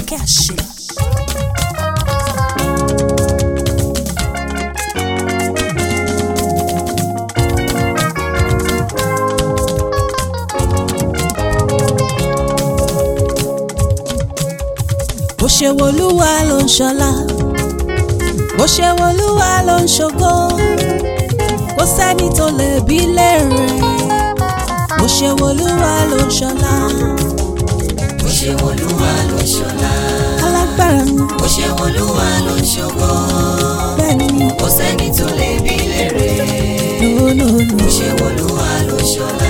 Fọlákẹ́ àṣẹ. bó ṣe wolúwa ló ń ṣọlá bó ṣe wolúwa ló ń ṣògo kò sẹ́ni tó lè bí léèrè bó ṣe wolúwa ló ń ṣọlá bó ṣe wọlúwa ló ṣọlá alágbára ni bó ṣe wọlúwa ló ṣògo bẹ́ẹ̀ ni kò sẹ́ni tó lè bí lérè lónìí. bó ṣe wọlúwa ló ṣọlá.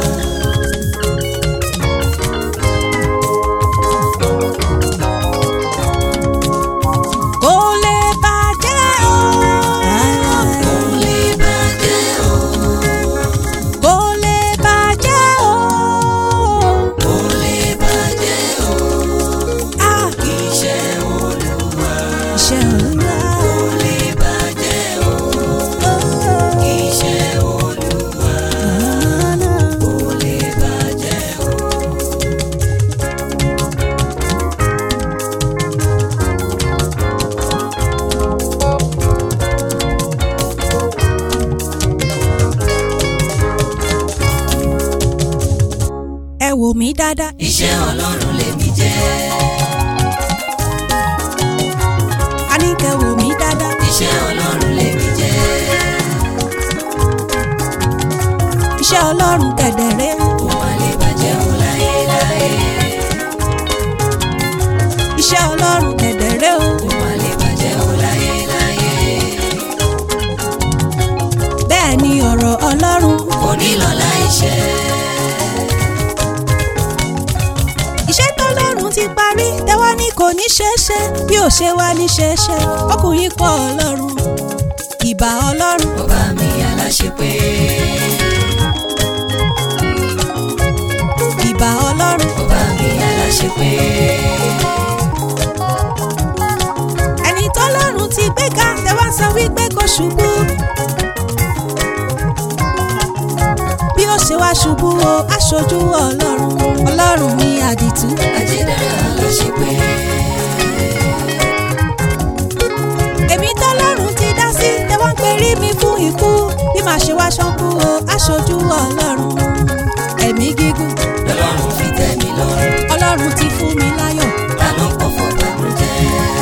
kò lè bàjẹ́ o. kò lè bàjẹ́ o kò lè bàjẹ́ o. kò lè bàjẹ́ o Ah, iṣẹ́ olúwa iṣẹ́ olúwa. kò lè bàjẹ́ o iṣẹ́ olúwa kò lè bàjẹ́ o. ẹ wò mí dáadáa. iṣẹ́ ọlọ́run lèmi jẹ́ a ní kẹ́ wò mí dáadáa. iṣẹ́ ọlọ́run lèmi jẹ́ iṣẹ́ ọlọ́run kẹ̀dẹ̀rẹ́. kò má lè bàjẹ́ o láyé láyé iṣẹ́ ọlọ́run kẹ̀dẹ̀rẹ́ o. kò má lè bàjẹ́ o láyé láyé bẹ́ẹ̀ ni ọ̀rọ̀ ọlọ́run. kò ní lọ láì ṣẹ iṣẹ́ tọ́lọ́run ti parí tẹ́wọ́ ní kò ní ṣeéṣe bí ò ṣe wá ní ṣeéṣe ọkùnrin pọ̀ ọlọ́run ìbà ọlọ́run ọba mi aláṣepé ìbà ọlọ́run ọba mi aláṣepé ẹni tọ́lọ́run ti gbé ga tẹ́wọ́ sọ wípé kò ṣubú bí ó ṣe wá ṣubú o aṣojú ọlọ́run ọlọ́run ní àdìtú ajédára aláṣepé èmi tọ́lọ́run ti dá sí tẹ́wọ́ ń perí mi fún ikú bí màá ṣe wá ṣánkú o aṣojú ọlọ́run ẹ̀mí gígùn lọ́lọ́run fi tẹ́ mi lọ́rùn ọlọ́run ti fún mi láyọ̀ ta ló pọ̀ fọ́ bàbújẹ́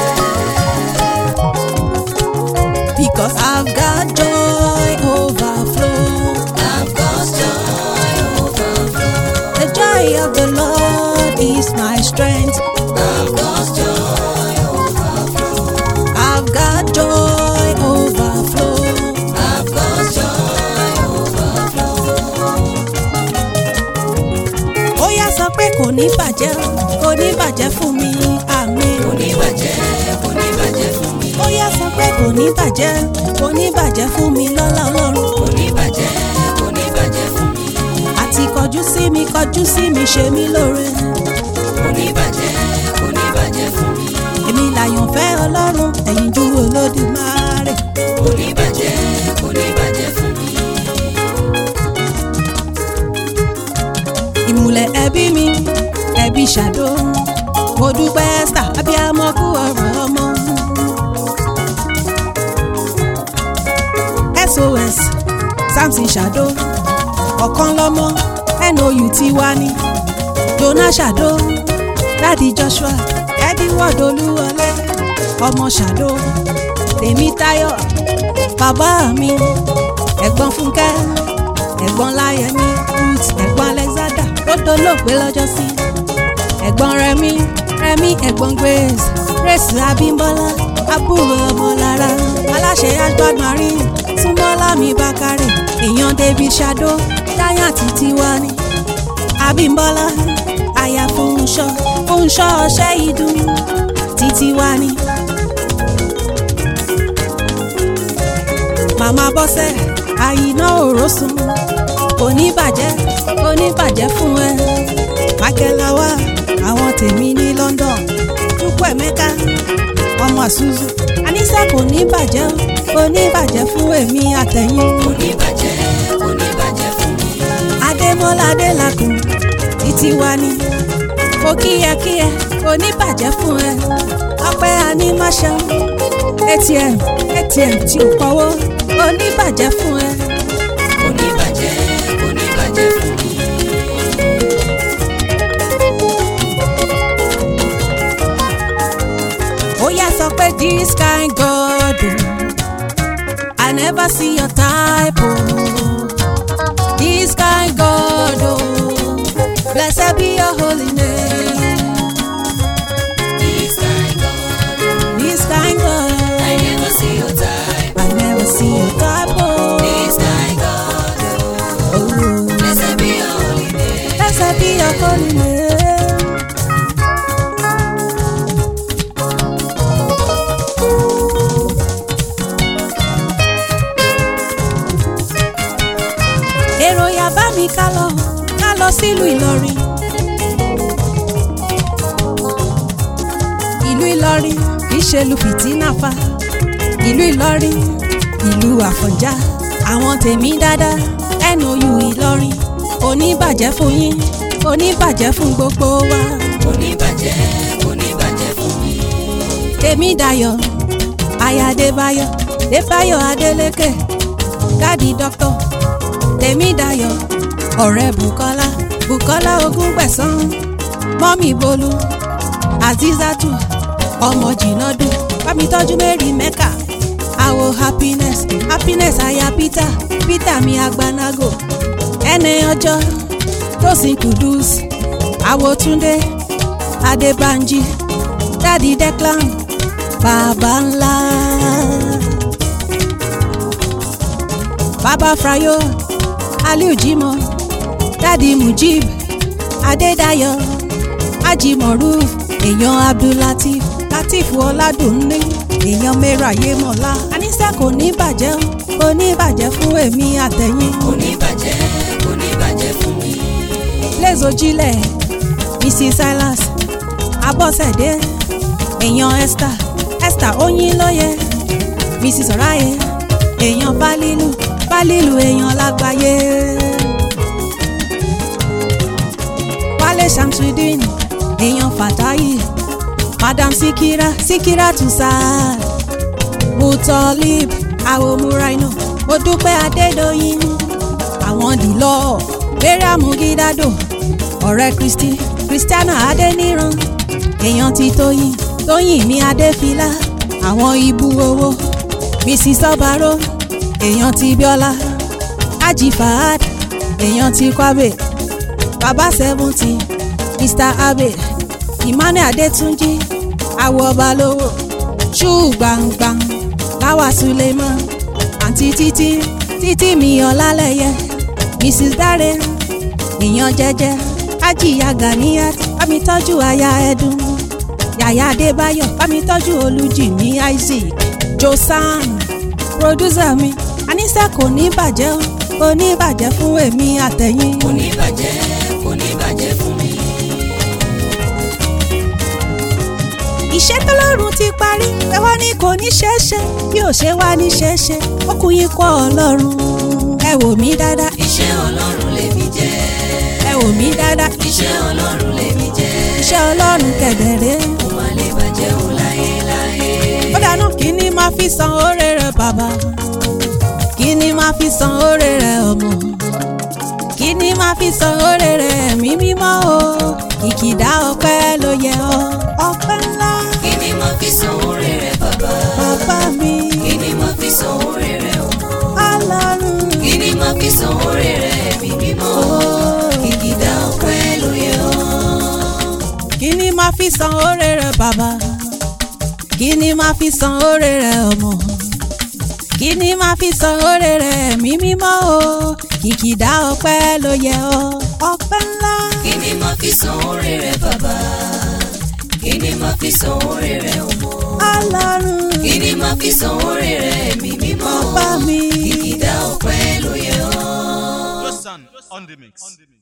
because I've got joy overflow I've got joy overflow the joy of the Lord is my strength I've got joy overflow I've got joy overflow I've got joy overflow. ó yá sọ pé kò ní bàjẹ́ kò ní bàjẹ́ fún mi àmín kò ní bàjẹ́ kò ní bàjẹ́ fún mi ó yá sọ pé kò ní bàjẹ́ kò ní bàjẹ́ fún mi lọ́lá ọlọ́run kò ní bàjẹ́ kò ní bàjẹ́ fún mi àti kọjú sí mi kọjú sí mi ṣe mí lóore kò ní bàjẹ́ kò ní bàjẹ́ fún mi èmi làyànfẹ́ ọlọ́run ẹ̀yin ju olódùmarè kò ní bàjẹ́ kò ní bàjẹ́ fún mi ìmùlẹ̀ ẹbí mi ẹbí ṣàdó mo dúpẹ́ ẹ́sítà abiyamọ kú ọ̀rọ̀ ọmọ. sos samson ṣàdó ọ̀kan lọ́mọ nou ti wá ní jona ṣàdó dádì joshua edward olúwọlé ọmọ ṣàdó tèmítáyọ̀ bàbá mi ẹ̀gbọ́n fúnkẹ́ ẹ̀gbọ́n láyẹmí ruth ẹ̀gbọ́n alexander tó dolóògbé lọ́jọ́sí ẹ̀gbọ́n rẹmi rẹmi ẹ̀gbọ́n grace grace abímbọ́lá àbúrò ọmọlára aláṣẹ ashbad marine súnmọ́lá mi bákàrẹ̀ èèyàn david shado giant tiwa ni abímbọ́lá aya fúnṣọ́ fúnṣọ́ ọṣẹ́ ìdùn títí wá ní. màmá bọ́sẹ̀ àyìnà òrósùn kò ní bàjẹ́ kò ní bàjẹ́ fún ẹ mákẹ́láwá àwọn tèmi ní London dúpọ̀ ẹ̀mẹ́ká ọmọ àṣùzù àníṣe kò ní bàjẹ́ o, kò ní bàjẹ́ fún èmi àtẹ̀yìn kò ní bàjẹ́ kò ní bàjẹ́ fún mi adémọ́lá adélakùn títí wá ní kò kíyẹ kíyẹ kò kò ní bàjẹ́ fún ẹ ọpẹ́ animation atm atm tí ò pọ̀wọ́ kò ní bàjẹ́ fún ẹ. kò ní bàjẹ́ kò ní bàjẹ́ fún mi. ó yá sọ pé this kind God o I never see your type o this kind God o blessed be your holy name This kind God, this kind God I never see your type. I never see your type o This kind God, oh, blessed be your holy name. blessed be your holy name. èrò ya bá mi ká lọ ká lọ sílùú Ìlọrin. ìlú Ìlọrin kìí ṣe lu fìtínà fa ìlú Ìlọrin ìlú Àfọ̀njá àwọn tèmi dáadáa NOU Ìlọrin oníbàjẹ́ fún yín oníbàjẹ́ fún gbogbo wa Kò ní bàjẹ́ kò ní bàjẹ́ fún mi. tèmi dayọ̀ aya Adébáyọ̀ Adébáyọ̀ Adélékè dádì dọ́kítọ̀ tèmi dayọ̀ ọ̀rẹ́ Bùkọ́lá Bùkọ́lá Ogúngbẹ̀sán mọ́mì Bolú Azizatu ọmọ Jìnàdù bámi tọ́jú Mary Mecca àwo happiness happiness aya Peter Peter mi agbanago ẹni ọjọ́ Tósìn Kudus àwo Túndé Adébánjí dádì Declan bàbá ńlá bàbá Frayo Aliu Jimoh dádì Mujib Adédayọ̀ Ajimoruf èèyàn Abdulateef Lateef Ọládùnní èèyàn Mẹ́ra Yémọ̀lá àníṣe kò ní bàjẹ́ o, kò ní bàjẹ́ fún èmi àtẹ̀yìn Kò ní bàjẹ́ kò ní bàjẹ́ fún mi. lẹ́zọ̀jílẹ̀ Mrs Silas Abọ́sẹ̀dé èèyàn Esther Esther Oyinlóye Mrs Ọ̀ráyé èèyàn Bálílù Bálílù èèyàn lágbàáyé Wálé Shamsuddin èèyàn Fàtáyì Madam Sikira Sikira Tusar Mutolib Awomuraino Modúpẹ́ Adédọ́yìn àwọn dìlọ́ bẹ́rẹ̀ amúgídádò ọ̀rẹ́ Kristi Christiana Adéníran èèyàn ti Tóyìn Tóyìn ní Adéfilá àwọn ibú owó Mrs Ọbaró èèyàn ti Bíọ́lá Haji Fahad èèyàn ti Kwabe Baba Seventy Mr Abe Emmanuel Adétúnjì awọ ọba lówó ṣú gbangban láwa Suleiman àǹtí títí títí mi ọlálẹyẹ Mrs Dare èèyàn jẹ́jẹ́ ajiya Ganiyat bámi tọ́jú aya ẹdun yàyà Adébáyọ̀ bámi tọ́jú Olújìmí Isaac Josan producer mi àníṣe kò ní bàjẹ́ o kò ní bàjẹ́ fún èmi àtẹ̀yìn. Kò ní bàjẹ́ kò ní bàjẹ́ fún mi. iṣẹ́ tọ́lọ́run ti parí ẹ wá ní kò ní ṣeéṣe bí ò ṣe wá ní ṣeéṣe ó kú yín kọ́ ọlọ́run ẹ wò mí dáadáa Iṣẹ́ Ọlọ́run lèmi jẹ́. ẹ wò mí dáadáa Iṣẹ́ Ọlọ́run lèmi jẹ́. iṣẹ́ ọlọ́run kẹ̀dẹ̀rẹ́ Mo máa lè bàjẹ́ òun láyé láyé. ó dáná kí ni máa fi san oore rẹ bàbá kí ni máa fi san oore rẹ ọmọ kí ni máa fi san oore rẹ ẹ̀mí mímọ́ o ìkìdá ọpẹ́ ló yẹ ọ́ ọpẹ́ ńlá Kí ni mo fi san oore rẹ̀ bàbá? bàbá mi Kí ni mo fi san oore rẹ̀ ọmọ? ọlọ́run Kí ni mo fi san oore rẹ̀ ẹ̀mí mímọ́? Kìkìdá ọpẹ́ ló yẹ ọ́. kí ni máa fi san oore rẹ bàbá kí ni máa fi san oore rẹ ọmọ kí ni máa fi san oore rẹ ẹ̀mí mímọ́ o kìkìdá ọpẹ́ ló yẹ ọ́ ọpẹ́ ńlá Kí ni mo fi san oore rẹ̀ bàbá? Kí ni mo fi san oore rẹ̀ ọmọ? ọlọ́run Kí ni mo fi san oore rẹ̀ ẹ̀mí mímọ́? bàbá mi. Kìkìdá ọpẹ́ ló yẹ ọ́. Your son on the mix.